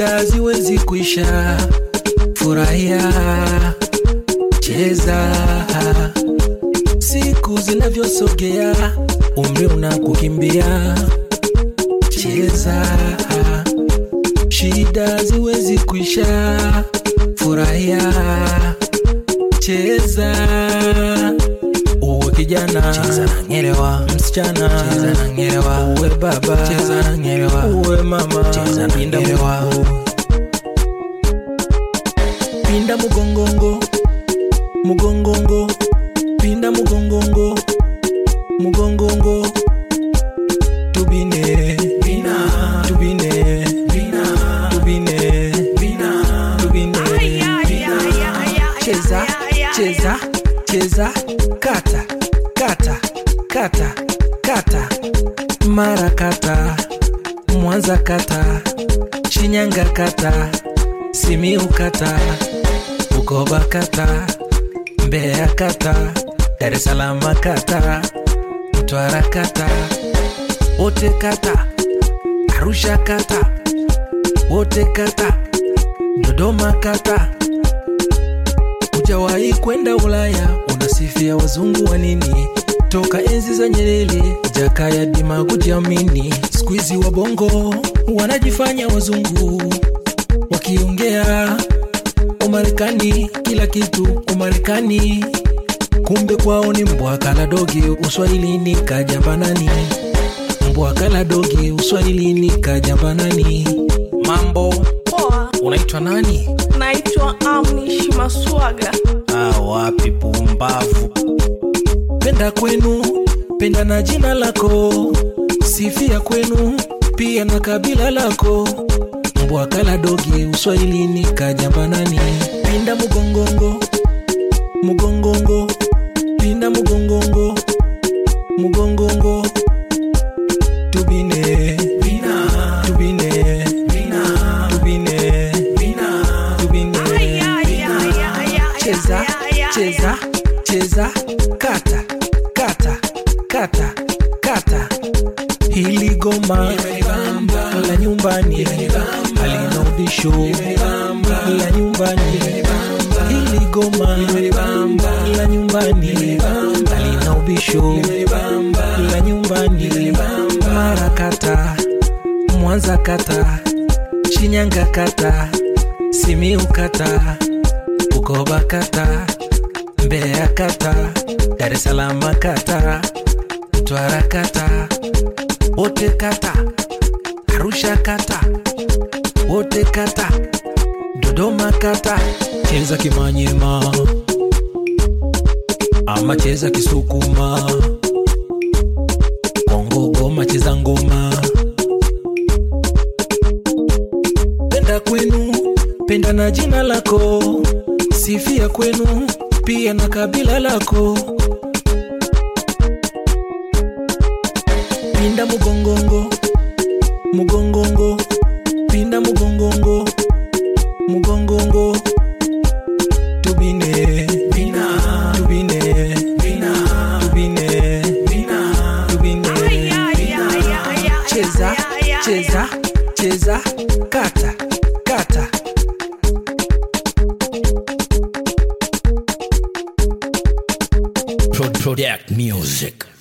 shida ziwezi kuisha. Furahia, cheza, siku zinavyosogea, umri unakukimbia. Cheza, shida ziwezi kuisha. Furahia, cheza, uwe kijana, cheza na ngelewa, msichana, cheza na ngelewa, uwe baba, cheza na ngelewa, uwe mama, cheza na ngelewa, pinda mugongongo, mugongongo, pinda mugongongo, mugongongo, tubine, bina, tubine, bina, tubine, bina, tubine, bina. Cheza, cheza, cheza, kata, kata, kata, kata, mara kata, Mwanza kata, Shinyanga kata, Simiu kata, Bukoba kata, Mbeya kata, Dar es Salaam kata, Mtwara kata, wote kata, Arusha kata, wote kata, Dodoma kata. Hujawahi kwenda Ulaya, unasifia wazungu wa nini? Toka enzi za Nyerere, Jakaya Dima kujiamini. Siku hizi wabongo wanajifanya wazungu, wakiongea Umarekani, kila kitu Umarekani, kumbe kwao ni mbwa kala dogi. Uswahilini kajambanani, mbwa kala dogi. Uswahilini kajambanani. Mambo, Poa, unaitwa nani? naitwa Amnish Maswaga. Ah, wapi pumbavu. Penda kwenu, penda na jina lako, sifia kwenu pia na kabila lako. Mbwa kala dogi, uswahilini kajambanani. Pinda mugongongo, mugongongo, pinda mugongongo, mugongongo, tubine, bina, tubine, bina, tubine, bina, tubine, bina. Cheza, cheza, cheza, kata, kata, kata, kata. Hili goma la nyumbani halina udisho la nyumbani. Hili goma la nyumbani halina ubisho la nyumbani. Mara kata, Mwanza kata, Shinyanga kata, Simiu kata, Bukoba kata, Mbeya kata, Dar es Salaam kata, Mtwara kata, wote kata, Arusha kata, wote kata, Dodoma kata. Cheza Kimanyema ama cheza Kisukuma, Kongo Goma cheza ngoma. Penda kwenu, penda na jina lako, sifia kwenu pia na kabila lako. Pinda mugongongo, mugongongo, pinda mugongongo, mugongongo, tubine, bina, tubine, bina, tubine, bina, tubine, bina. Cheza, cheza, cheza, kata, kata. Pro- Product Music.